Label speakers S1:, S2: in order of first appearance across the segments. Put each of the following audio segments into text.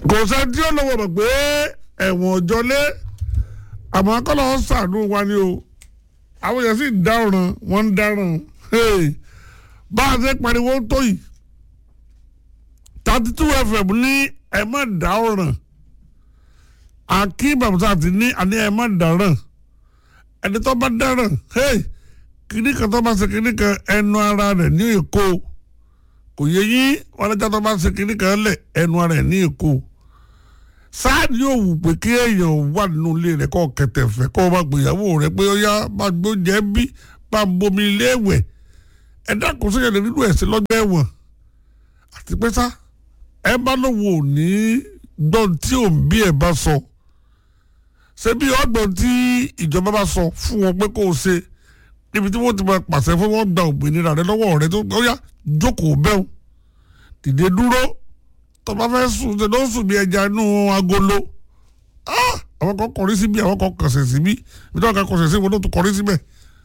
S1: kò sẹ́ni tí ó lọ́wọ́ mọ̀ pé ẹ̀wọ̀n ọ̀jọ́lé àmọ́ akọ́lọ́ ṣàánú wa ni o àwọn èèyàn sì ń dáràn wọ́n ń dáràn bá a ṣe pariwo tó yìí thirty two fm ní ẹ má dáràn akeem abdulsat ní àní ẹ má dáràn ẹni tó bá dáràn kíní kan tó bá ṣe kíní kan ẹnu ara rẹ̀ ní èkó kò yẹ yín wọn lẹ́jà tó bá ṣe kíní kan lẹ̀ ẹnu ara rẹ̀ ní èkó sáàdì yóò wù pé kí èèyàn wà nínú ilé rẹ̀ kọ́ kẹtẹ̀fẹ̀ kọ́ bá gbéyàwó rẹ̀ pé ó yá bá gbóúnjẹ bí bá bomi ilé ẹ̀wẹ̀ ẹ dákun sí ẹ̀rẹ̀ nínú ẹ̀sìn lọ́jọ́ ẹ̀wọ̀n àti pé sá ẹ bá lówó ní gbọ́n tí òun bí ẹ̀ bá sọ ṣé bí ọgbọ̀n tí ìjọba bá sọ fún wọn pé kó o ṣe níbi tí wọ́n ti máa pàṣẹ fún wọn gba òmìnira rẹ lọ́wọ́ rẹ tó ó yá jókòó bẹ́ẹ̀ dìde dúró tó bá fẹ́ sùn ṣe ló ń sùn bí ẹja inú agolo àwọn kan kọrí síbi àwọn kan kọsẹ̀ síbi ibi tí wọ́n kan kọsẹ̀ sí wọn ló tún kọrí síbẹ̀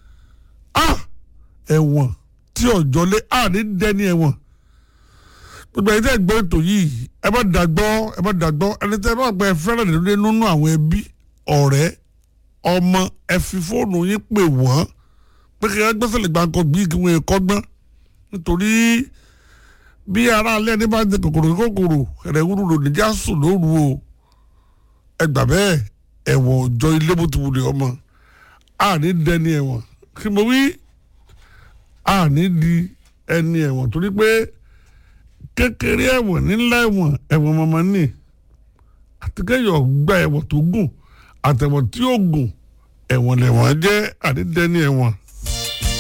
S1: ẹ̀wọ̀n tí ọ̀jọ́ lé àní dẹ́ni ẹ̀wọ̀n gbogbo ẹ̀yin tẹ́ gbọ́ ètò yìí ẹ bá dàgbọ́ ẹ bá dàgbọ́ ẹni tẹ́ bá gbọ́ ẹ fẹ́ràn nílé nínú àwọn ẹbí ọ̀rẹ́ ọmọ ẹ fi fóònù yín pè wọ́n pé kí ẹ gbẹ́sẹ̀ lè gbà kọ́ bí kí wọ́n kọ́ gbọ́n nítorí bí ara alẹ́ ní bá ń jẹ kòkòrò kòkòrò ẹ̀rẹ̀ wúru lò níjà sùn lóru o ẹ gbà bẹ́ẹ̀ ẹ̀wọ̀n ọjọ́ ilé bó ti wulẹ̀ ọmọ àní dẹni ẹ̀wọ̀n kí mo wí àní di ẹni ẹ̀wọ̀n torí pé kékeré ẹ̀wọ̀n nílá ẹ̀wọ̀n ẹ̀wọ̀n mọ̀mọ́ ní àti kéèyàn gba ẹ̀wọ̀n tó gùn àtẹ̀wọ̀n tí ó gùn ẹ̀wọ̀n lẹ̀wọ̀n jẹ́ àní dẹni ẹ̀wọ̀n